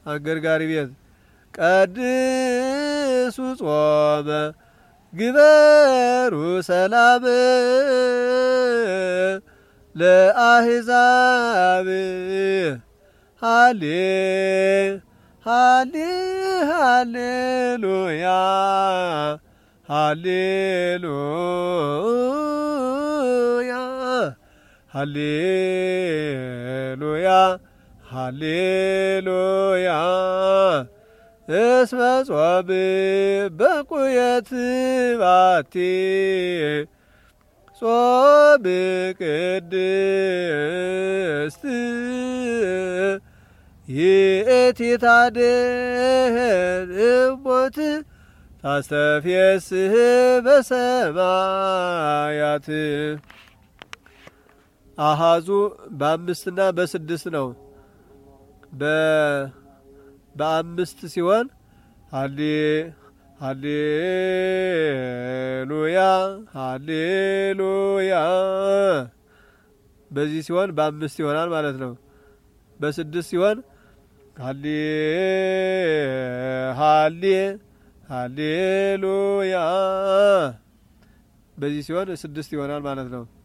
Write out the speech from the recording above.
አገርጋሪ ቤት ቀድሱ ጾመ ግበሩ ሰላም ለአሕዛብ ሃሌ ሃሌ ሃሌሉያ ሃሌሉያ ሃሌሉያ ሃሌሉያ እስመ ጾም በቁየት ባቲ ጾም ቅድስት ይእቲ ታድኅን እሞት ታስተፍየስህ በሰማያት አሃዙ በአምስትና በስድስት ነው። በአምስት ሲሆን ሀሌ ሀሌሉያ ሀሌሉያ በዚህ ሲሆን በአምስት ይሆናል ማለት ነው። በስድስት ሲሆን ሀሌ ሀሌ ሀሌሉያ በዚህ ሲሆን ስድስት ይሆናል ማለት ነው።